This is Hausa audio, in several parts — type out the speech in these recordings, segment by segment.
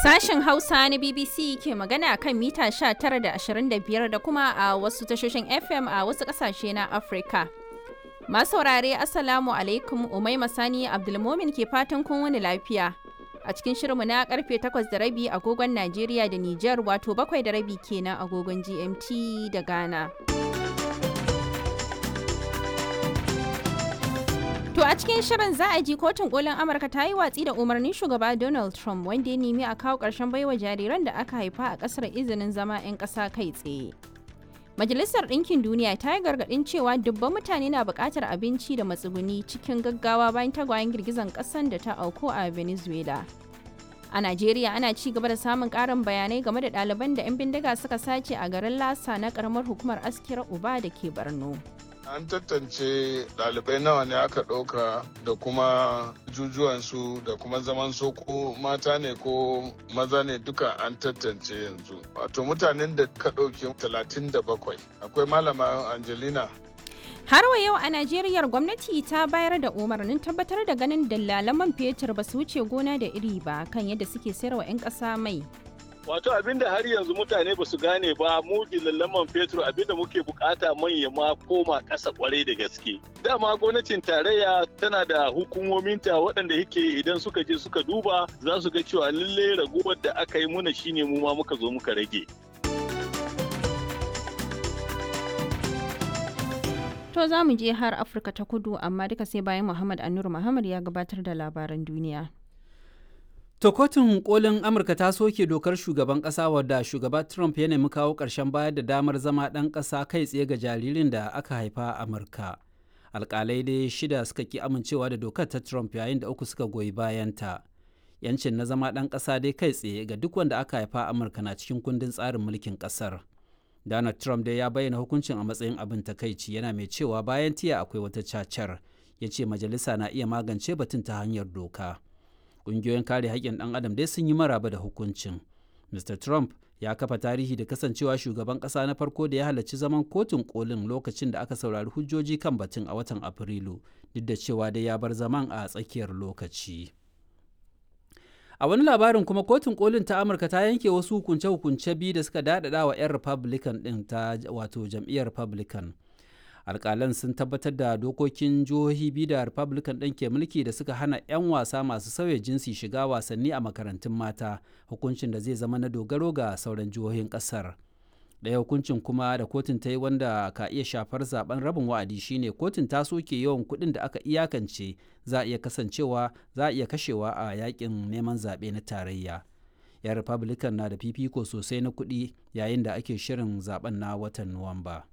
Sashen Hausa na BBC ke magana kan mita 19 da 25 da kuma a wasu tashoshin FM a wasu ƙasashe na Afirka. Masu saurare Assalamu alaikum Umai Masani Abdulmomin ke fatan kun wani lafiya. A cikin shirinmu na karfe 8 da rabi agogon Najeriya da Nijar wato bakwai da rabi kenan agogon GMT da Ghana. To a cikin shirin za a ji kotun kolin Amurka ta yi watsi da umarnin shugaba Donald Trump wanda ya nemi a kawo ƙarshen baiwa jariran da aka haifa a ƙasar izinin zama 'yan ƙasa kai tsaye. Majalisar Ɗinkin Duniya ta yi gargaɗin cewa dubban mutane na buƙatar abinci da matsuguni cikin gaggawa bayan tagwayen girgizan ƙasan da ta auku a Venezuela. A Najeriya ana ci gaba da samun ƙarin bayanai game da ɗaliban da 'yan bindiga suka sace a garin Lasa na ƙaramar hukumar Askira Uba da ke Borno. An tantance ɗalibai nawa ne aka ɗauka da kuma jujuwansu da kuma zaman soko mata ne ko maza ne duka an tantance yanzu. Wato mutanen da ka ɗauke 37 akwai malama Angelina Har wa yau a Najeriya gwamnati ta bayar da umarnin tabbatar da ganin dalalan man fetur ba su wuce gona da iri ba kan yadda suke sayarwa 'yan ƙasa mai. Wato abinda har yanzu mutane ba su gane ba mu man fetur abinda muke bukata manya ma koma ƙasa kwarai da gaske. Dama gwamnatin tarayya tana da hukumominta waɗanda yake idan suka je suka duba za su ga cewa lalle raguwar da aka yi muna shine mu ma muka zo muka rage. To za mu je har Afirka ta kudu amma duka sai bayan Muhammad Anur Muhammad ya gabatar da labaran duniya. To kotun kolin Amurka ta soke dokar shugaban ƙasa wadda shugaba Trump ya nemi kawo ƙarshen bayar da damar zama ɗan ƙasa kai tsaye ga jaririn da aka haifa a Amurka. Alƙalai dai shida suka ki amincewa da dokar ta Trump yayin da uku suka goyi bayanta. Yancin na zama ɗan ƙasa dai kai tsaye ga duk wanda aka haifa a Amurka na cikin kundin tsarin mulkin ƙasar. Donald Trump dai ya bayyana hukuncin a matsayin abin takaici yana mai cewa bayan tiya akwai wata cacar. Ya ce majalisa na iya magance batun ta hanyar doka. ƙungiyoyin kare haƙƙin ɗan adam dai sun yi maraba da hukuncin mr trump ya kafa tarihi da kasancewa shugaban ƙasa na farko da ya halarci zaman kotun kolin lokacin da aka saurari hujjoji kan batun a watan afrilu duk da cewa dai ya bar zaman a tsakiyar lokaci a wani labarin kuma kotun kolin ta amurka ta yanke wasu hukunce-hukunce biyu da suka daɗaɗa wa 'yan republican ɗin ta wato jam'iyyar republican alkalan sun tabbatar da dokokin jihohi biyu da republican ɗin ke mulki da suka hana 'yan wasa masu sauya jinsi shiga wasanni a makarantun mata hukuncin da zai zama na dogaro ga sauran jihohin ƙasar ɗaya hukuncin kuma da kotun ta yi wanda ka iya shafar zaben rabin wa'adi shine kotun ta soke yawan kuɗin da aka iyakance za a iya kasancewa za a iya kashewa a yakin neman zaɓe na tarayya 'yan republican na da fifiko sosai na kuɗi yayin da ake shirin zaben na watan nuwamba.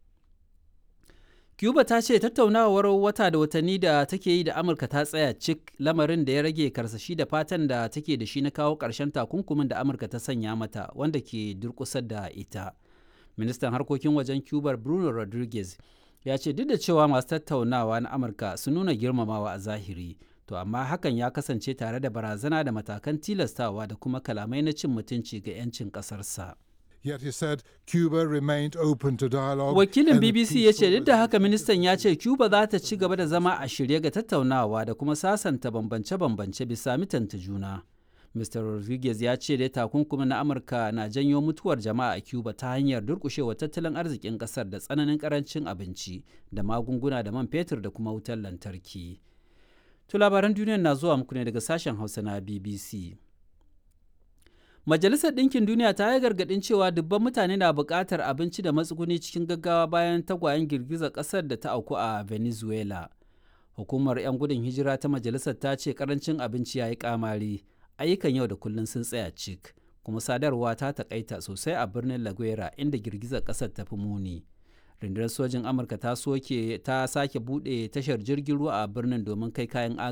Cuba ta ce tattaunawar wata da watanni da take yi da Amurka ta tsaya cik lamarin da ya rage karsashi da fatan da take da shi na kawo ƙarshen takunkumin da Amurka ta sanya mata wanda ke durƙusar da ita. Ministan harkokin wajen Cuba Bruno Rodriguez ya ce duk da cewa masu tattaunawa na Amurka sun nuna girmamawa a zahiri, to amma hakan ya kasance tare da barazana da matakan tilastawa da kuma kalamai na cin mutunci ga 'yancin ƙasarsa. Yet he said Cuba remained open to dialogue. Wakilin BBC ya ce duk da haka ministan ya ce Cuba za ta ci gaba da zama a shirye ga tattaunawa da kuma sasanta bambance-bambance bisa mitanta juna. Mr. Rodriguez ya ce dai takunkumin na Amurka na janyo mutuwar jama'a a Cuba ta hanyar durkushewa tattalin arzikin kasar da tsananin karancin abinci da magunguna da man fetur da kuma wutar lantarki. To labaran duniya na zuwa muku ne daga sashen Hausa na BBC. Majalisar Ɗinkin Duniya ta yi gargaɗin cewa dubban mutane na buƙatar abinci da matsuguni cikin gaggawa bayan tagwayen girgizar ƙasar da ta auku a Venezuela. Hukumar 'yan gudun hijira ta majalisar ta ce ƙarancin abinci ya yi ƙamari, ayyukan yau da kullum sun tsaya cik, kuma sadarwa ta taƙaita sosai a birnin La Guera inda girgizar ƙasar ta fi muni. Rundunar sojin Amurka ta soke ta sake buɗe tashar jirgin ruwa a birnin domin kai kayan